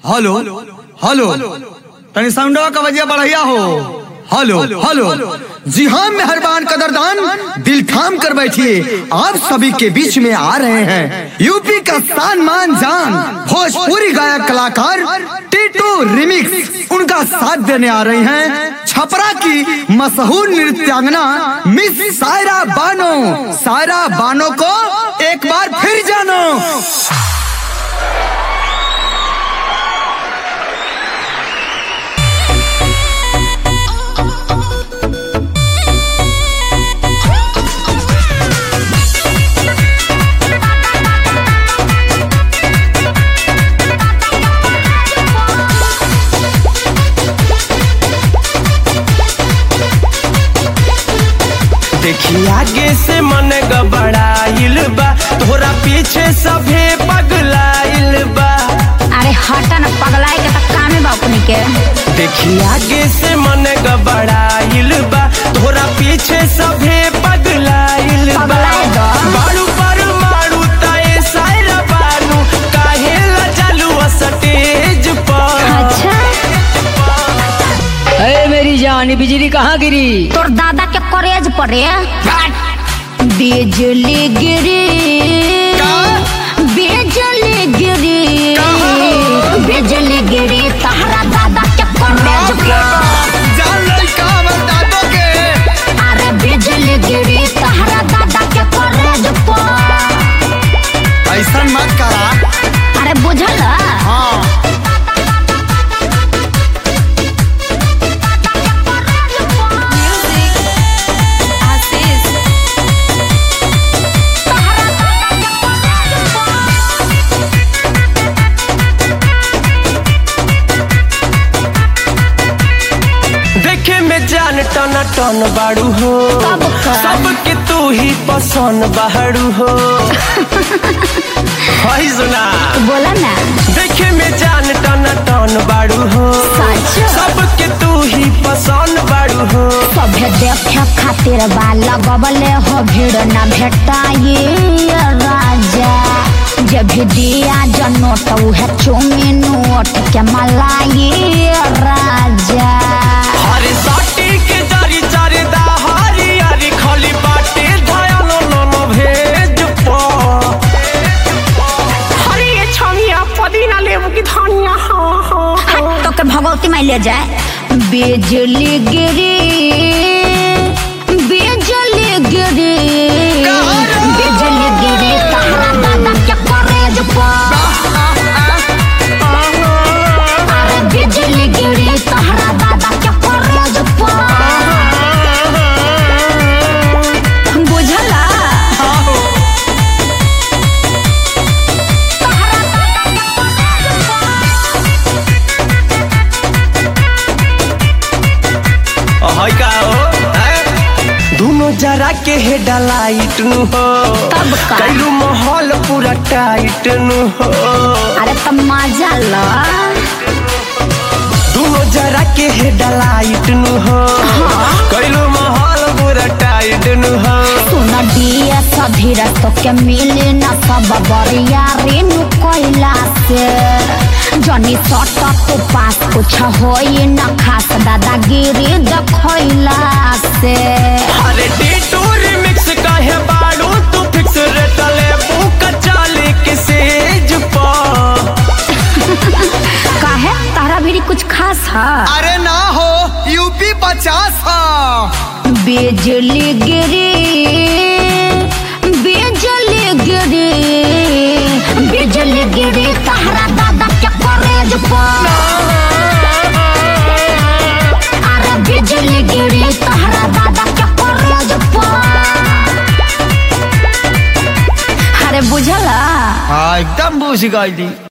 Hello hello तनी साउंडवा का वजह बढ़िया हो हेलो हेलो जी हाँ मेहरबान कदरदान दिल थाम कर बैठिए आप सभी के बीच में आ रहे हैं यूपी का स्थान मान जान भोजपुरी गायक कलाकार टीटू रिमिक्स उनका साथ देने आ रही हैं छपरा की मशहूर नृत्यांगना मिस सायरा बानो सायरा बानो को एक बार फिर जानो देखी आगे से मन गबड़ाइल बा तोरा पीछे सभे पगलाइल बा अरे हटा न पगलाए के तक कामे बा अपनी के देखी आगे से मन गबड़ाइल बा तोरा पीछे सभे पगलाइल बा पगलाए दो। बाड़ू पर मारू ताए सायरा बानू काहे ला चालू स्टेज पर अच्छा अरे मेरी जान ये बिजली कहाँ गिरी तोर दादा के कॉलेज पढ़े बिजली गिरी बिजली गिरी बिजली गिरी तहरा दादा के कॉलेज पर जान लड़का बता दो के अरे बिजली गिरी तहरा दादा के कॉलेज पर ऐसा मत करा अरे बुझल हाँ देखे में जान टन टन बाड़ू हो तब का? सबके तू ही पसंद बाड़ू हो हाय सुना बोला ना देखे में जान टन टन बाड़ू हो सच सबके तू ही पसंद बाड़ू हो सभे देखे खातिर बा लगबले हो भीड़ न भेटाई राजा जब भी दिया जनोट उहे चुमी नोट के मलाई राजा हरे साटी के जारी जारी दा हरी हरी खाली बाटे धयान नन भेज पा हरे ये छमिया पुदीना लेबू की धनिया हाँ हाँ हट तो के भगवती माई ले जाए बिजली गिरी बिजली गिरी बिजली गिरी तहरा दादा के कॉलेज पर अरे बिजली गिरी तहरा दादा के कॉलेज पर बुझला हाय का हो हैं? दोनों जरा के हेडलाइट नु हो तब का? कैलू माहौल पूरा टाइट नु हो अरे तो मजा लो दोनों जरा के हेडलाइट नु हो कैलू माहौल पूरा टाइट नु हो सुन दिए सभी रस्तों के मिले न सब बरिया रेनु कोयला से जनी सट तो पास कुछ होई न खास दादागिरी देखैला से अरे टीटू रिमिक्स काहे बाड़ू तू फिक्स रेट ले बुक चाले के सेज पा काहे तारा भी कुछ खास है अरे ना हो यूपी पचास हाँ बिजली गिरी बिजली गिरी बिजली गिरी तहरा दादा के कॉलेज पर अरे बिजली गिरी तहरा दादा के कॉलेज पर अरे बुझला हाँ एकदम बूझ गई